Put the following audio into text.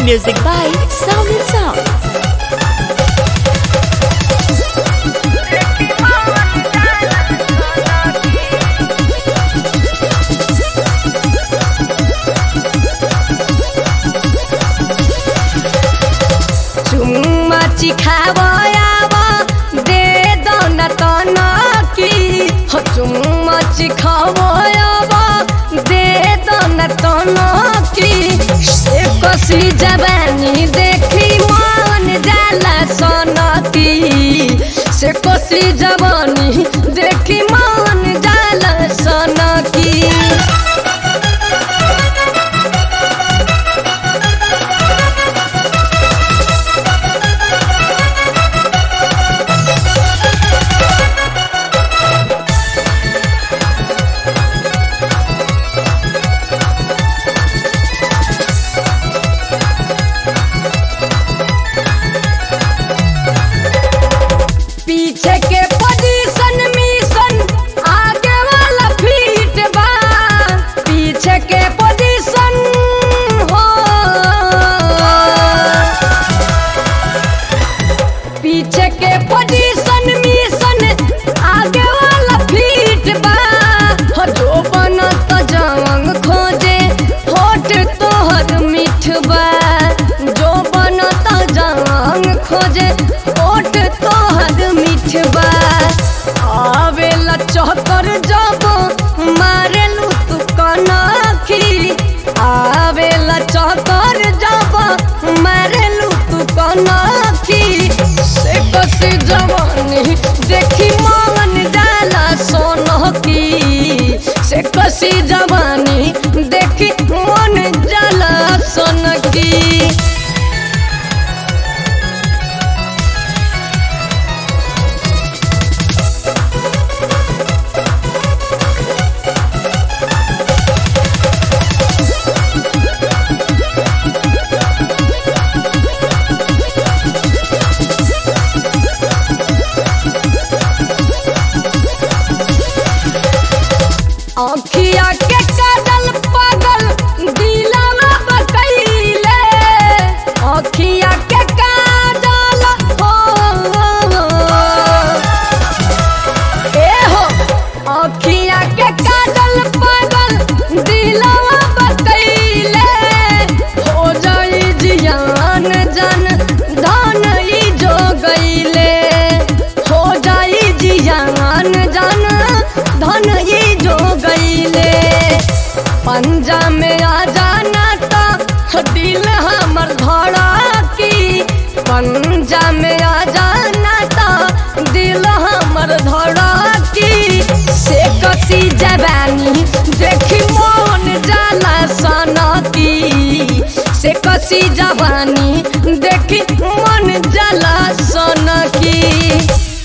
Music by Sound and Sound. चुम्मा चिखावयावा दे दन तन की हो चुम्मा चिखावयावा दे दन तन की से कसी जवानी देखी मन जाला सनती से कसी जवानी देखी मन जाला सनकी पीछे के पोजीशन मिशन आगे वाला फीट बा पीछे के पोजीशन हो पीछे के पोजीशन मिशन आगे वाला फीट बा हो जो बनत जंग खोजे होठ तोहर मीठ बा जो बनत जंग खोजे होठ तोहर मीठ बा आवेला चौकर जब मारेलू तू कनखी आवेला चौकर जब मारेलू तू कनखी से कसी जवानी देखी मन जाला सोनकी से कसी जवानी देखी मन जाला सोनकी अखिया के काजल पागल दिलवा बकैले अखिया के काजल हो ए हो अखिया के काजल पागल दिलवा बकैले हो जाई जियान जन धन ई जो गईले हो जाई जियान जन धन ई जो गईले पंजा में आ जाना तो दिल हमर धड़की पंजा में आ जाना तो दिल हमर धड़की से कसी जवानी देखी मन जाला सनकी से कसी जवानी देखी मन जाला सनकी